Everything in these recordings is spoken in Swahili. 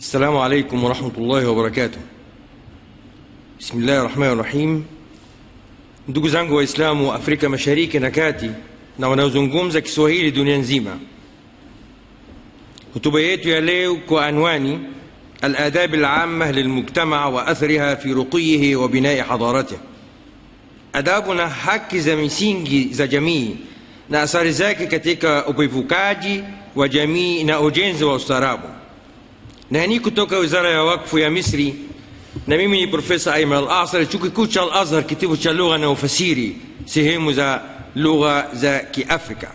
Assalamu alaikum warahmatullahi wabarakatuh. Bismillahi rahmani rahim. Ndugu zangu Waislamu wa Afrika Mashariki na Kati na wanaozungumza Kiswahili dunia nzima, hotuba yetu ya leo kwa anwani الآداب العامة للمجتمع وأثرها في رقيه وبناء حضارته adabu na haki za misingi za jamii na athari zake katika upevukaji wa jamii na ujenzi wa ustaarabu na ni kutoka wizara ya wakfu ya misri na mimi ni profesa aiman al asar chuo kikuu cha al azhar kitivo cha lugha na ufasiri sehemu za lugha za kiafrika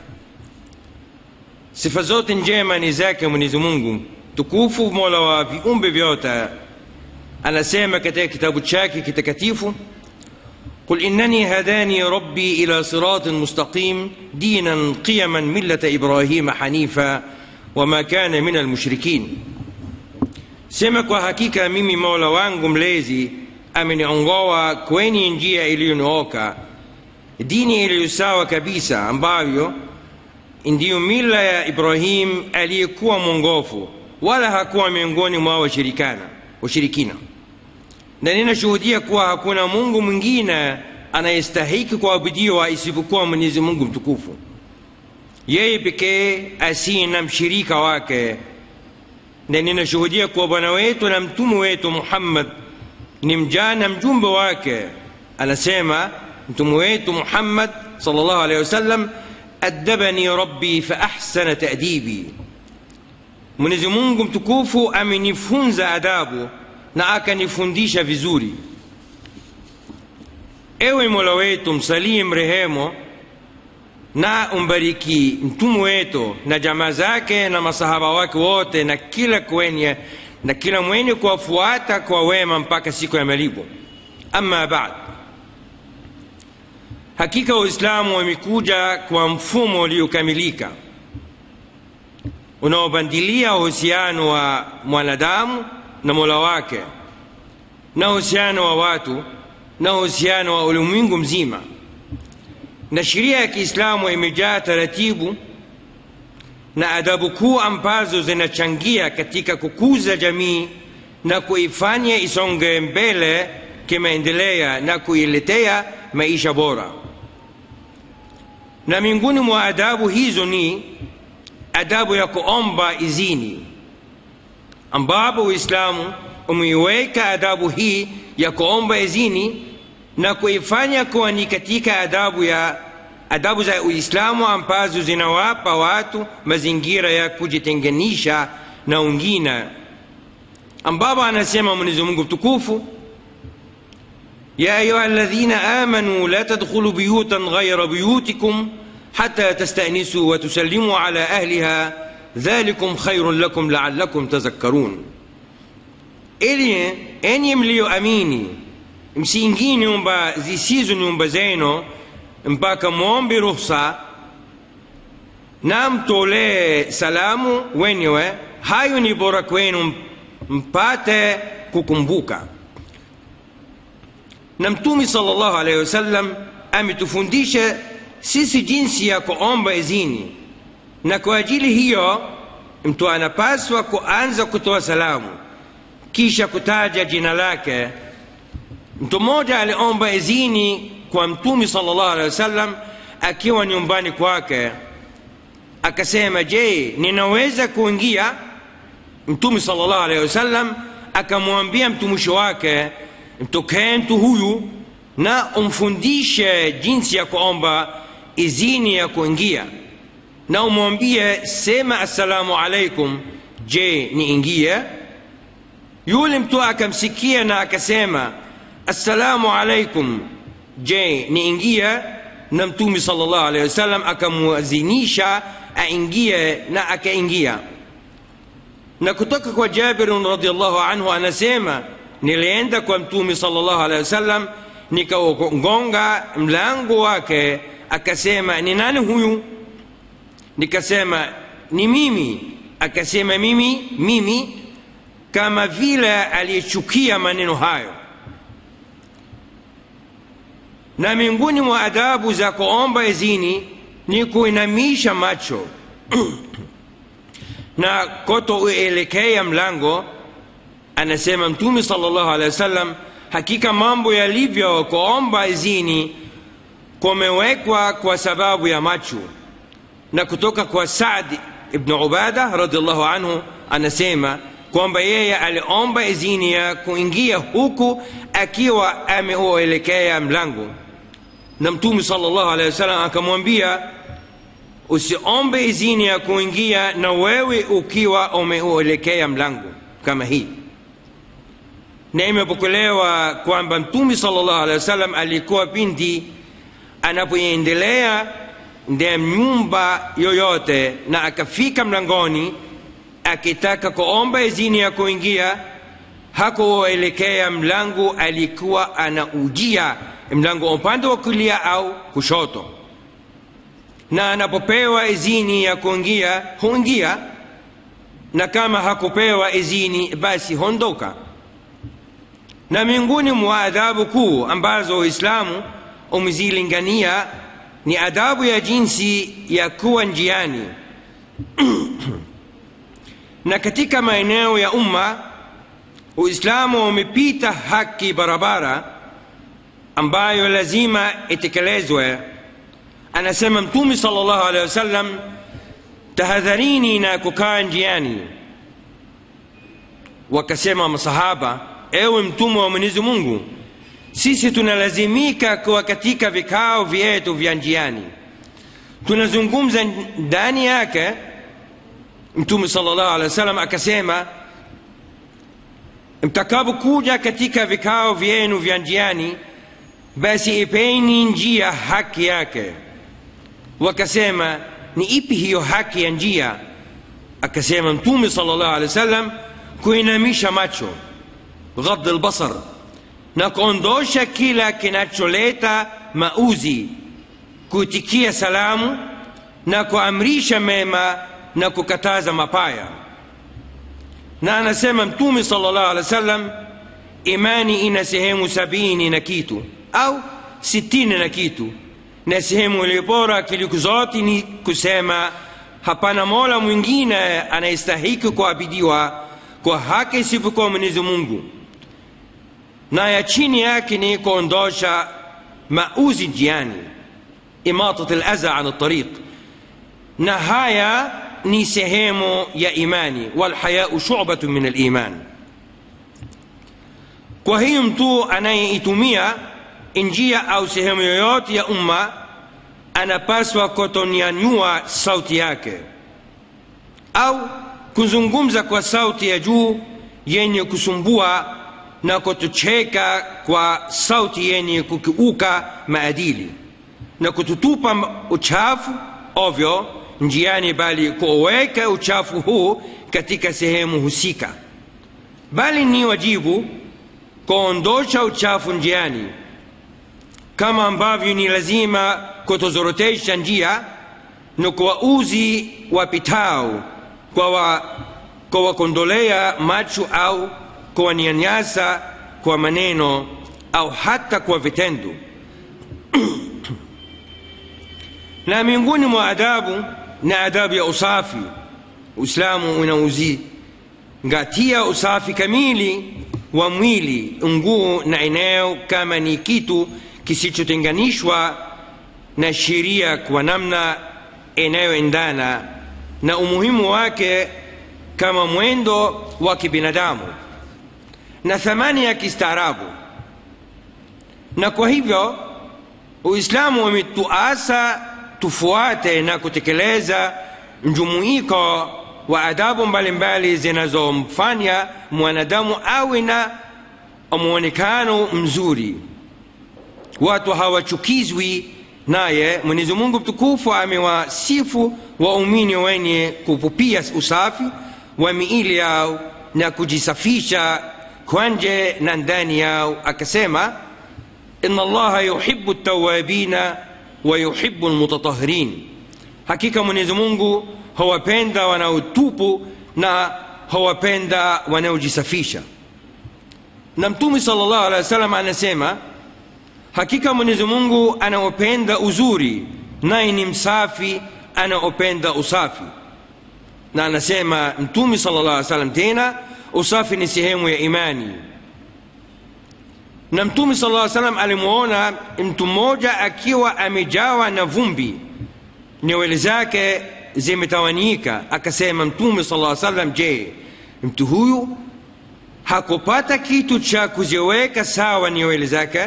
sifa zote njema ni zake mwenyezi mungu tukufu mola wa viumbe vyote anasema katika kitabu chake kitakatifu قل إنني هداني ربي إلى صراط مستقيم دينا قيما ملة إبراهيم حنيفا وما كان من المشركين sema kwa hakika mimi mola wangu mlezi ameniongoa kwenye njia iliyonyooka dini iliyosawa kabisa ambayo ndiyo mila ya ibrahim aliyekuwa mwongofu wala hakuwa miongoni mwa washirikana washirikina na ninashuhudia kuwa hakuna mungu mwingine anayestahiki kuabudiwa isipokuwa mwenyezi mungu mtukufu yeye pekee asiye na mshirika wake na ninashuhudia kuwa bwana wetu na mtume wetu muhammad ni mja na mjumbe wake anasema mtume wetu muhammad salllah alehi wasallam adabani rabbi faahsana tadibi mwenyezi mungu mtukufu amenifunza adabu na akanifundisha vizuri ewe mola wetu msalie mrehemo na umbariki mtume wetu na jamaa zake na masahaba wake wote na kila kwenye na kila mwenye kuwafuata kwa wema mpaka siku ya malipo ama baad hakika uislamu wamekuja kwa mfumo uliokamilika unaobandilia uhusiano wa mwanadamu na mola wake na uhusiano wa watu na uhusiano wa ulimwengu mzima na sheria ya kiislamu imejaa taratibu na adabu kuu ambazo zinachangia katika kukuza jamii na kuifanya isonge mbele kimaendelea na kuiletea maisha bora na miongoni mwa adabu hizo ni adabu ya kuomba izini ambapo uislamu umeiweka adabu hii ya kuomba izini na kuifanya kuwa ni katika adabu ya adabu za uislamu ambazo zinawapa watu mazingira ya kujitenganisha na wengine ambapo anasema mwenyezi mungu mtukufu يا أيها الذين آمنوا لا تدخلوا بيوتا غير بيوتكم حتى تستأنسوا وتسلموا على أهلها ذلكم خير لكم لعلكم تذكرون ili enyi mliyoamini msiingie nyumba zisizo nyumba zenu mpaka mwombe ruhusa na mtolee salamu wenyewe hayo ni bora kwenu mpate kukumbuka na mtume salllahu alaihi wasallam ametufundisha sisi jinsi ya kuomba izini na kwa ajili hiyo mtu anapaswa kuanza kutoa salamu kisha kutaja jina lake mtu mmoja aliomba izini kwa mtume salllah alehi wasallam akiwa nyumbani kwake akasema je ninaweza kuingia mtume salllah alehi wasallam akamwambia mtumishi wake mtokee mtu huyu na umfundishe jinsi ya kuomba izini ya kuingia na umwambie sema assalamu alaikum je niingie yule mtu akamsikia na akasema assalamu alaikum je niingie na mtume salllah alehi wasallam akamwazinisha aingie na akaingia na kutoka kwa jabirin radiallahu anhu anasema nilienda kwa mtume salllah alehi wasallam nikaugonga mlango wake akasema ni nani huyu nikasema ni mimi akasema mimi mimi kama vile aliyechukia maneno hayo na miongoni mwa adabu za kuomba izini ni kuinamisha macho na kutoelekea mlango anasema mtume sallallahu alaihi wasallam hakika mambo yalivyo kuomba izini kumewekwa kwa sababu ya macho na kutoka kwa saad ibn ubada radiallahu anhu anasema kwamba yeye aliomba izini ya kuingia huku akiwa ameuelekea mlango na mtume sallallahu alaihi wasallam akamwambia usiombe izini ya kuingia na wewe ukiwa umeuelekea mlango kama hii na imepokelewa kwamba mtume sallallahu alaihi wasallam alikuwa pindi anapoendelea ndani nyumba yoyote na akafika mlangoni akitaka kuomba izini ya kuingia hakuelekea mlango alikuwa anaujia mlango upande wa kulia au kushoto na anapopewa izini ya kuingia huingia na kama hakupewa izini basi hondoka na miongoni mwa adhabu kuu ambazo uislamu umezilingania ni adabu ya jinsi ya kuwa njiani na katika maeneo ya umma uislamu umepita haki barabara ambayo lazima itekelezwe anasema mtume sallallahu alaihi wasallam tahadharini na kukaa njiani wakasema masahaba ewe mtume wa mwenyezi mungu sisi tunalazimika kuwa katika vikao vyetu vya njiani tunazungumza ndani yake mtume sallallahu alaihi wasallam akasema mtakapokuja katika vikao vyenu vya njiani basi ipeni njia haki yake wakasema ni ipi hiyo haki ya njia akasema mtume sallallahu alaihi wasallam kuinamisha macho ghadh albasar na kuondosha kila kinacholeta mauzi kuitikia salamu na kuamrisha mema na kukataza mapaya na anasema mtume sallallahu alaihi wasallam imani ina sehemu sabini na kitu au sitini na kitu na sehemu iliyo bora kuliko zote ni kusema hapana mola mwingine anayestahiki kuabidiwa kwa haki isipokuwa mwenyezi mungu na ya chini yake ni kuondosha mauzi njiani imatat laza an tariq na haya ni sehemu ya imani walhayau shubatu min aliman kwa hiyo mtu anayeitumia njia au sehemu yoyote ya umma anapaswa kutonyanyua sauti yake au kuzungumza kwa sauti ya juu yenye kusumbua na kutucheka kwa sauti yenye kukiuka maadili na kututupa uchafu ovyo njiani bali kuweka uchafu huu katika sehemu husika bali ni wajibu kuondosha uchafu njiani kama ambavyo ni lazima kutozorotesha njia na kuwauzi wapitao kwa kuwakondolea macho au kuwanyanyasa kwa maneno au hata kwa vitendo na miongoni mwa adabu na adabu ya usafi uislamu unauzingatia usafi kamili wa mwili nguo na eneo kama ni kitu kisichotenganishwa na sheria kwa namna inayoendana na umuhimu wake kama mwendo wa kibinadamu na thamani ya kistaarabu na kwa hivyo uislamu umetuasa tufuate na kutekeleza mjumuiko wa adabu mbalimbali zinazomfanya mwanadamu awe na mwonekano mzuri watu hawachukizwi naye mwenyezi mungu mtukufu amewasifu waumini wenye kupupia usafi wa miili yao na kujisafisha kwa nje na ndani yao akasema ina allaha yuhibu tawabina wa yuhibu lmutatahirin hakika mwenyezi mungu hawapenda wanaotupu na hawapenda wanaojisafisha na mtume sallallahu alaihi wasallam anasema hakika mwenyezi mungu anaopenda uzuri naye ni msafi anaopenda usafi na anasema mtume sallallahu alaihi wasallam tena usafi ni sehemu ya imani na mtume sala llaw salam alimwona mtu mmoja akiwa amejawa na vumbi nywele zake zimetawanyika akasema mtume sala llaw salam je mtu huyu hakupata kitu cha kuziweka sawa nywele zake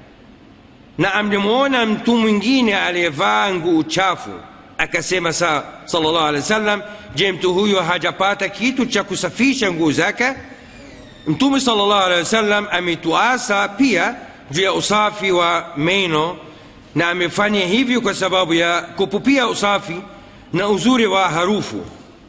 na amlimwona mtu mwingine aliyevaa nguo chafu akasema sa sallallahu alaihi wasallam je mtu huyo hajapata kitu cha kusafisha nguo zake mtume sallallahu alaihi wasallam ametuasa pia juu ya usafi wa meno na amefanya hivyo kwa sababu ya kupupia usafi na uzuri wa harufu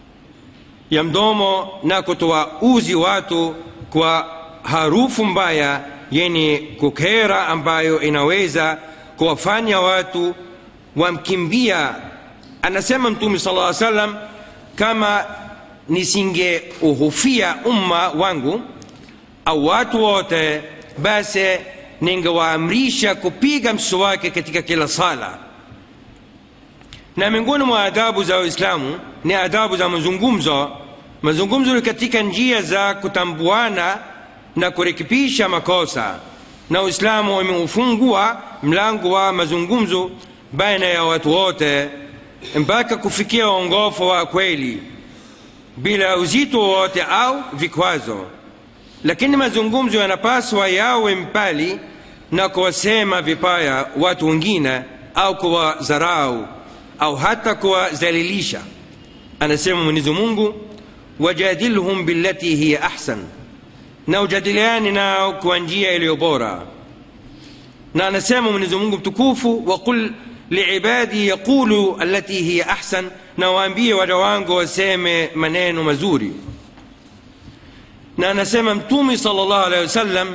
ya mdomo na kutoa uzi watu kwa harufu mbaya yenye kukera ambayo inaweza kuwafanya watu wamkimbia anasema mtume sala llaw salam kama nisingeuhufia umma wangu au watu wote basi ningewaamrisha kupiga mswaki katika kila sala na miongoni mwa adabu za uislamu ni adabu za mazungumzo mazungumzo ni katika njia za kutambuana na kurekebisha makosa na uislamu umeufungua mlango wa mazungumzo baina ya watu wote mpaka kufikia uongofu wa kweli bila uzito wowote au vikwazo lakini mazungumzo yanapaswa yawe mbali na kuwasema vibaya watu wengine au kuwadharau au hata kuwadhalilisha anasema mwenyezi mungu wajadilhum billati hiya ahsan na ujadiliani nao kwa njia iliyo bora na anasema mwenyezi mungu mtukufu waqul liibadi yaqulu allati hiya ahsan na waambie waja wangu waseme maneno mazuri na anasema mtume sal llahu alehi wasallam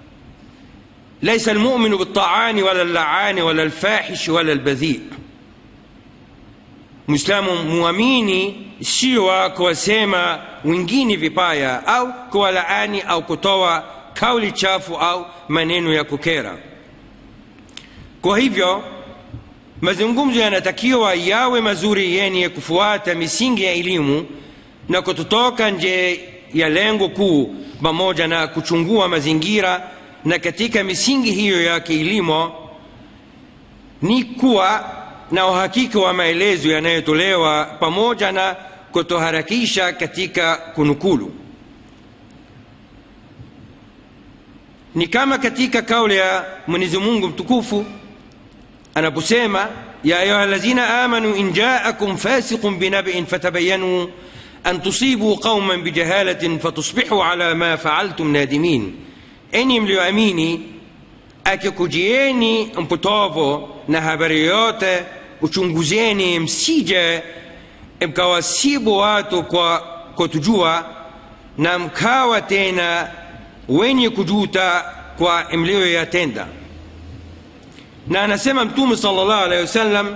laisa almuminu biltaani wala llaani wala lfahishi wala lbadhii mwislamu muamini sio wa kuwasema wengine vibaya au kuwalaani au kutoa kauli chafu au maneno ya kukera kwa hivyo mazungumzo yanatakiwa yawe mazuri yenye kufuata misingi ya elimu na kutotoka nje ya lengo kuu pamoja na kuchungua mazingira na katika misingi hiyo ya kielimu ni kuwa na uhakika wa maelezo yanayotolewa pamoja na kutoharakisha katika kunukulu ni kama katika kauli ya mwenyezi mungu mtukufu anaposema ya ayuha lazina amanu in jaakum fasiqun binabiin fatabayanu an tusibu qauman bijahalatin fatusbihu ala ma faaltum nadimin enyi mlioamini akikujieni mpotovu na habari yote uchunguzeni msije mkawasibu watu kwa kutujua na mkawa tena wenye kujuta kwa mlioyatenda na anasema mtume sal llahu alehi wasallam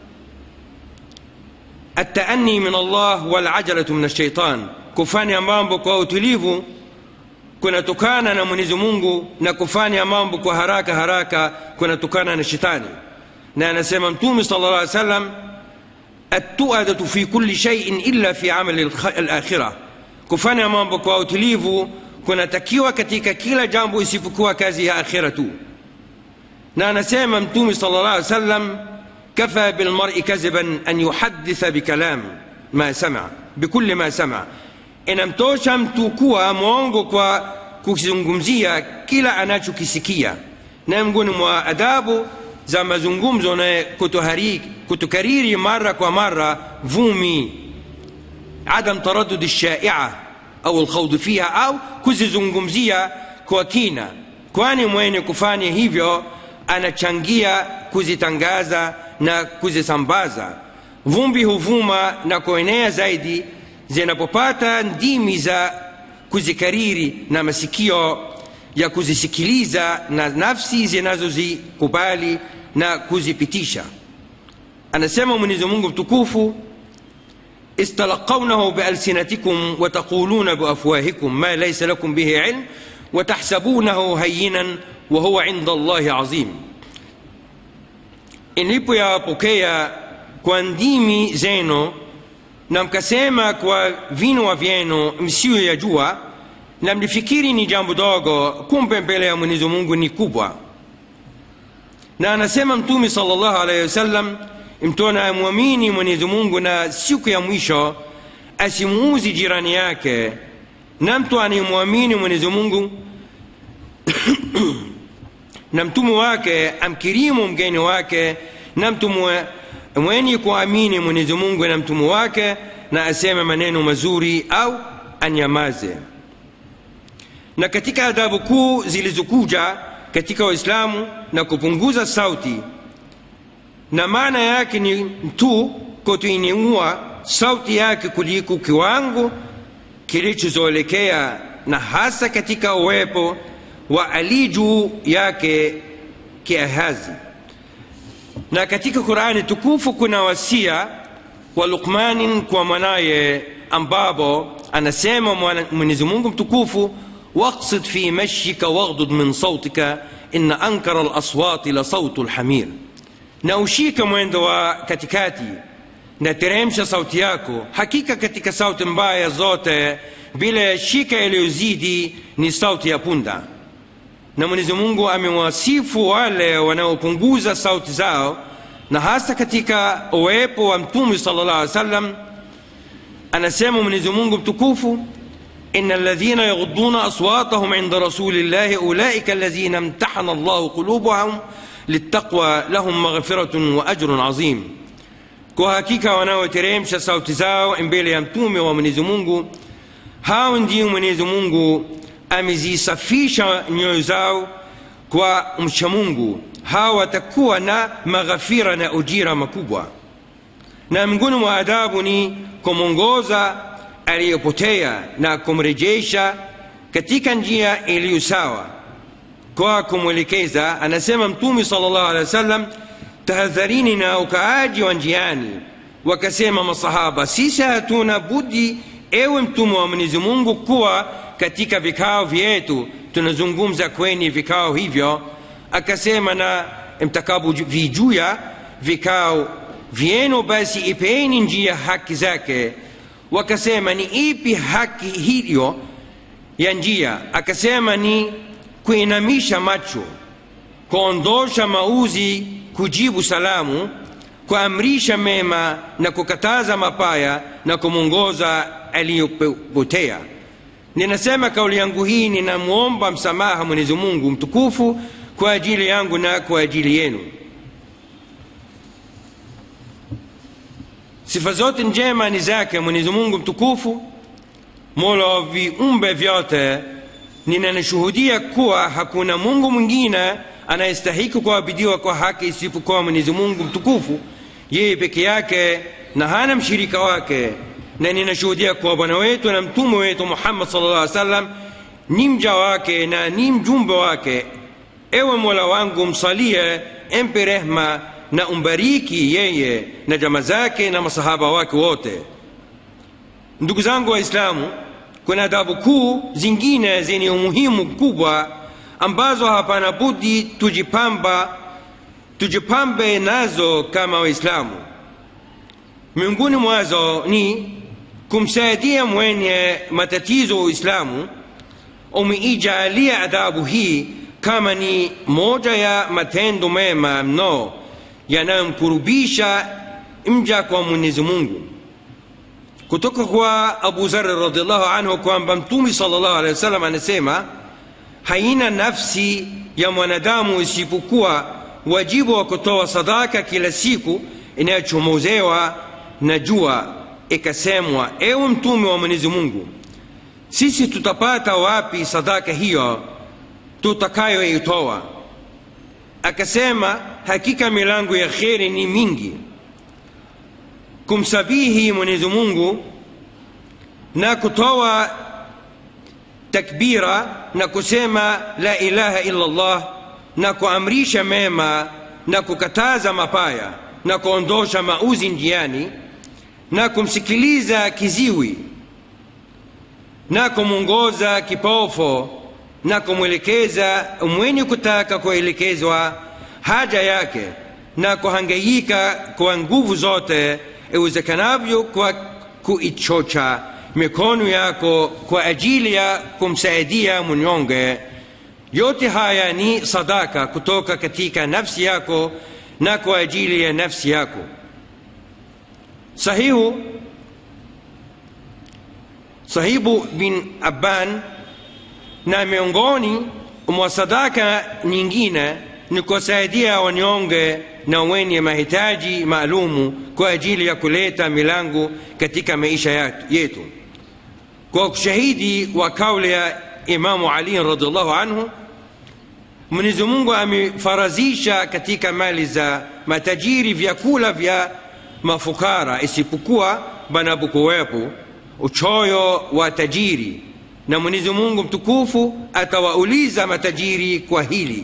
ataani min allah walajalatu min alshaitan kufanya mambo kwa utulivu kunatokana na mwenyezi mungu na kufanya mambo kwa haraka haraka kunatokana na shetani na anasema mtume sal llah alih wasallam التؤدة في كل شيء إلا في عمل الآخرة kufanya mambo kwa utulivu kunatakiwa katika kila jambo isipokuwa kazi ya akhira tu na anasema mtume sal llah alih wasallam kafa bilmari kadhiban an yuhaditha bikalam ma sama bikuli ma sama inamtosha mtu kuwa mwongo kwa kuzungumzia kila anachokisikia na miongoni mwa adabu za mazungumzo na kutokariri mara kwa mara vumi adam taradud lshaia au lkhaudhi fiha au kuzizungumzia kwa kina kwani mwenye kufanya hivyo anachangia kuzitangaza na kuzisambaza vumbi huvuma na kuenea zaidi zinapopata ndimi za kuzikariri na masikio ya kuzisikiliza na nafsi zinazozikubali na kuzipitisha anasema mwenyezi mungu mtukufu istalaqaunahu bialsinatikum wataquluna biafwahikum ma laisa lakum bihi ilm watahsabunahu hayinan wahuwa inda allahi azim ilipoyapokea kwa ndimi zenu na mkasema kwa vinwa vyenu msiyoyajua na mlifikiri ni jambo dogo kumbe mbele ya mwenyezi mungu ni kubwa na anasema mtume salllahu alaihi wasallam mtu anayemwamini mwenyezi mungu na siku ya mwisho asimuuzi jirani yake na mtu anayemwamini mwenyezi mungu na mtume wake amkirimu mgeni wake na mtu mwenye kuamini mwenyezi mungu na mtume wake na aseme maneno mazuri au anyamaze na katika adabu kuu zilizokuja katika waislamu na kupunguza sauti na maana yake ni mtu kutoinua sauti yake kuliko kiwango kilichozoelekea na hasa katika uwepo wa ali juu yake kiahazi na katika qurani tukufu kuna wasia wa lukmanin kwa mwanaye ambapo anasema mwenyezi mungu mtukufu واقصد في مشيك واغضض من صوتك إن أنكر الأصوات لصوت الحمير na ushike mwendo wa katikati na teremsha sauti yako hakika katika sauti mbaya zote bila shika iliyozidi ni sauti ya punda na mwenyezi mungu amewasifu wale wanaopunguza sauti zao na hasa katika uwepo wa mtume sala llah alih wasallam anasema mwenyezi mungu mtukufu إن الذين يغضون أصواتهم عند رسول الله أولئك الذين امتحن الله قلوبهم للتقوى لهم مغفرة وأجر عظيم kwa hakika wanaoteremsha sauti zao mbele ya mtume wa mwenyezi mungu hao ndio mwenyezi mungu amezisafisha nyoyo zao kwa mcha mungu hao watakuwa na maghafira na ujira makubwa na miongoni mwa adabu ni kumwongoza aliyopotea na kumrejesha katika njia iliyo sawa kwa kumwelekeza anasema mtume salllahu alehi wasallam tahadharini na ukaaji wa njiani wakasema masahaba sisi hatuna budi ewe mtume wa mwenyezi mungu kuwa katika vikao vyetu tunazungumza kwenye vikao hivyo akasema na mtakapovijuya vikao vyenu basi ipeni njia haki zake wakasema ni ipi haki hiyo ya njia akasema ni kuinamisha macho kuondosha mauzi kujibu salamu kuamrisha mema na kukataza mapaya na kumwongoza aliyopotea ninasema kauli yangu hii ninamwomba msamaha mwenyezi mungu mtukufu kwa ajili yangu na kwa ajili yenu sifa zote njema ni zake mwenyezi mungu mtukufu mola wa viumbe vyote ninanashuhudia kuwa hakuna mungu mwingine anayestahiki kuabidiwa kwa haki isipokuwa mwenyezi mungu mtukufu yeye peke yake na hana mshirika wake na ninashuhudia kuwa bwana wetu na mtume wetu muhammad sal llah alih salam ni mja wake na ni mjumbe wake ewe mola wangu msalie empe rehma na umbariki yeye na jama zake na masahaba wake wote ndugu zangu waislamu kuna adabu kuu zingine zenye umuhimu mkubwa ambazo hapana budi tujipamba tujipambe nazo kama waislamu miongoni mwazo ni kumsaidia mwenye matatizo uislamu umeijalia adabu hii kama ni moja ya matendo mema mno yanayomkurubisha mja kwa mwenyezi mungu kutoka kwa abu zari radiallahu anhu kwamba mtume sal llahu alehi wasallam anasema haina nafsi ya mwanadamu isipokuwa wajibu wa kutoa sadaka kila siku inayochomozewa na jua ikasemwa ewe mtume wa mwenyezi mungu sisi tutapata wapi sadaka hiyo tutakayoitoa akasema hakika milango ya kheri ni mingi kumsabihi mwenyezi mungu na kutoa takbira na kusema la ilaha illa llah na kuamrisha mema na kukataza mapaya na kuondosha mauzi njiani na kumsikiliza kiziwi na kumwongoza kipofu na kumwelekeza mwenye kutaka kuelekezwa haja yake na kuhangaika kwa nguvu zote iwezekanavyo kwa kuichocha mikono yako kwa ajili ya kumsaidia mnyonge yote haya ni sadaka kutoka katika nafsi yako na kwa ajili ya nafsi yako sahihu sahibu bin abban na miongoni mwa sadaka nyingine ni kusaidia wanyonge na wenye mahitaji maalumu kwa ajili ya kuleta milango katika maisha yetu kwa ushahidi wa kauli ya imamu ali radiallahu anhu mwenyezi mungu amefarazisha katika mali za matajiri vyakula vya mafukara isipokuwa panapokuwepo uchoyo wa tajiri na mwenyezi mungu mtukufu atawauliza matajiri kwa hili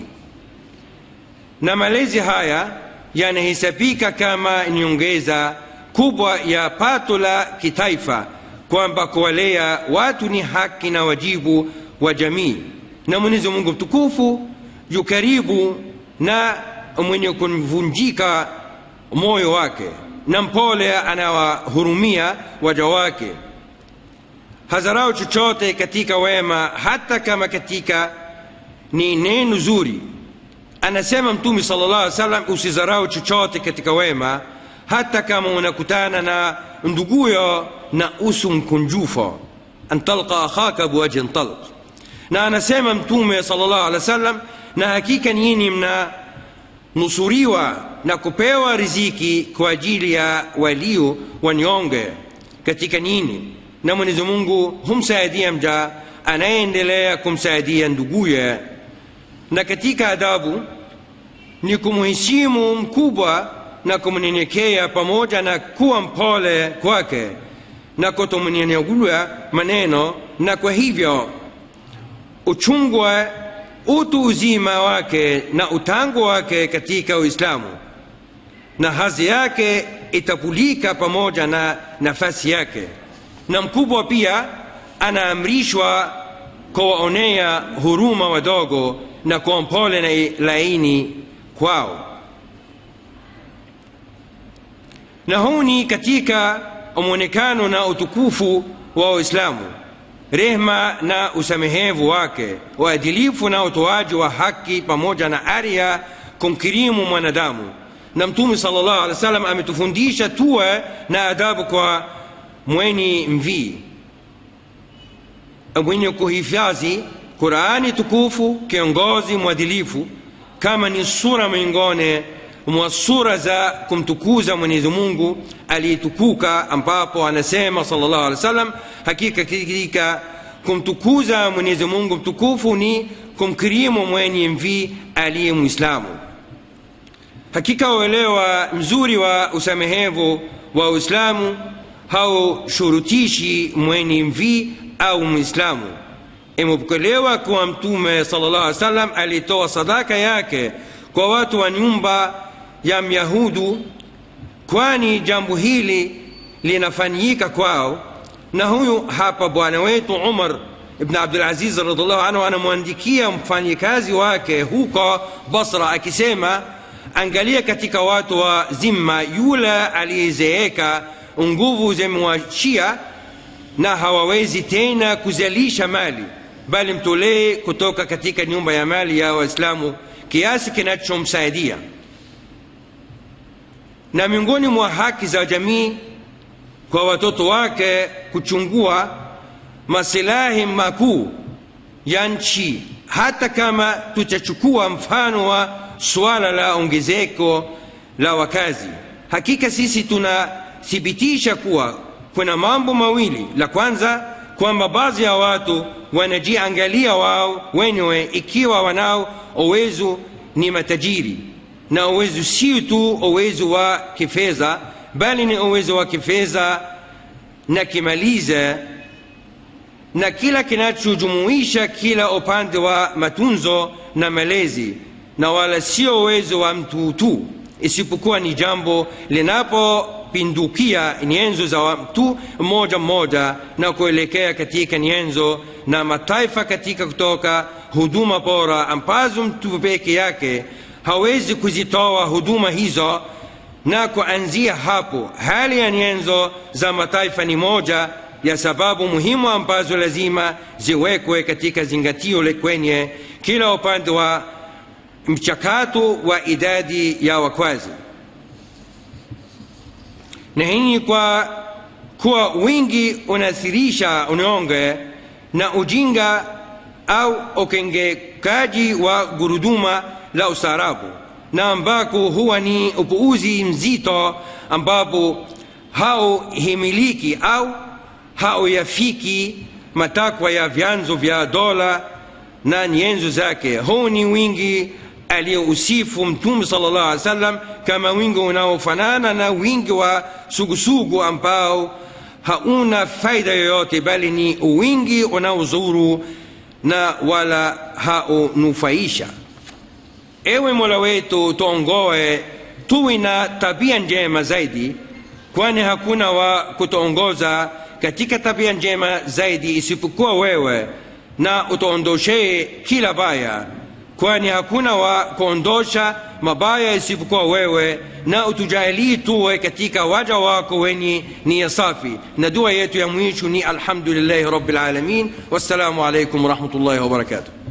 na malezi haya yanahesabika kama nyongeza kubwa ya pato la kitaifa kwamba kuwalea watu ni haki na wajibu wa jamii na mwenyezi mungu mtukufu yu karibu na mwenye kumvunjika moyo wake na mpole anawahurumia waja wake hazarau chochote katika wema hata kama katika ni neno zuri anasema mtume sala llah alih salam usizarau chochote katika wema hata kama unakutana na nduguyo na usu mkunjufo an talqa akhaka biwajhin talq na anasema mtume sala llahu alih wa sallam na hakika nyini mna nusuriwa na kupewa riziki kwa ajili ya walio wanyonge katika nyini na mwenyezi mungu humsaidia mja anayendelea kumsaidia nduguye na katika adabu ni kumheshimu mkubwa na kumnyenyekea pamoja na kuwa mpole kwake na kutomnyenyegua maneno na kwa hivyo uchungwe utu uzima wake na utangu wake katika uislamu na hazi yake itapulika pamoja na nafasi yake na mkubwa pia anaamrishwa kuwaonea huruma wadogo na kuwa mpole na laini kwao na huu ni katika mwonekano na utukufu wa uislamu rehma na usamehevu wake uadilifu na utoaji wa haki pamoja na ari ya kumkirimu mwanadamu na mtume sala llahu alih wa sallam ametufundisha tuwe na adabu kwa mweni mvii mwenye kuhifadhi qurani tukufu kiongozi mwadilifu kama ni sura miongoni mwa sura za kumtukuza mwenyezi mungu aliyetukuka ambapo anasema salllahu alehi wa sallam hakika katika kumtukuza mwenyezi mungu mtukufu ni kumkirimu mwenye mvii aliye mwislamu hakika uelewa mzuri wa usamehevu wa uislamu haushurutishi mwenye mvii au mwislamu imepokelewa kuwa mtume sala llah alih salam alitoa sadaka yake kwa watu wa nyumba ya myahudu kwani jambo hili linafanyika kwao na huyu hapa bwana wetu umar ibn abdulaziz radiallahu anhu anamwandikia mfanyikazi wake huko basra akisema angalia katika watu wa zimma yule aliyezeeka nguvu zimewachia na hawawezi tena kuzalisha mali bali mtolee kutoka katika nyumba ya mali ya waislamu kiasi kinachomsaidia na miongoni mwa haki za jamii kwa watoto wake kuchungua masilahi makuu ya nchi hata kama tutachukua mfano wa suala la ongezeko la wakazi hakika sisi tunathibitisha kuwa kuna mambo mawili la kwanza kwamba baadhi ya watu wanajiangalia wao wenyewe ikiwa wanao uwezo ni matajiri na uwezo sio tu uwezo wa kifedha bali ni uwezo wa kifedha na kimaliza na kila kinachojumuisha kila upande wa matunzo na malezi na wala sio uwezo wa mtu tu isipokuwa ni jambo linapopindukia nyenzo za mtu mmoja mmoja na kuelekea katika nyenzo na mataifa katika kutoka huduma bora ambazo mtu peke yake hawezi kuzitoa huduma hizo na kuanzia hapo hali ya nyenzo za mataifa ni moja ya sababu muhimu ambazo lazima ziwekwe katika zingatio kwenye kila upande wa mchakato wa idadi ya wakwazi na hii kwa kuwa wingi unathirisha unyonge na ujinga au ukengekaji wa guruduma la ustaarabu na ambako huwa ni upuuzi mzito ambapo hauhimiliki au hauyafiki matakwa ya vyanzo vya dola na nyenzo zake huu ni wingi aliyousifu mtume sala llahu alih wasallam kama wingi unaofanana na wingi wa sugusugu ambao hauna faida yoyote bali ni wingi unaozuru na wala haunufaisha ewe mola wetu tuongoe tuwe na tabia njema zaidi kwani hakuna wa kutuongoza katika tabia njema zaidi isipokuwa wewe na utuondoshee kila baya kwani hakuna wa kuondosha mabaya isipokuwa wewe na utujalie tuwe katika waja wako wenye nia safi na dua yetu ya mwisho ni alhamdulillahi rabbil alamin wassalamu alaikum warahmatullahi wabarakatuh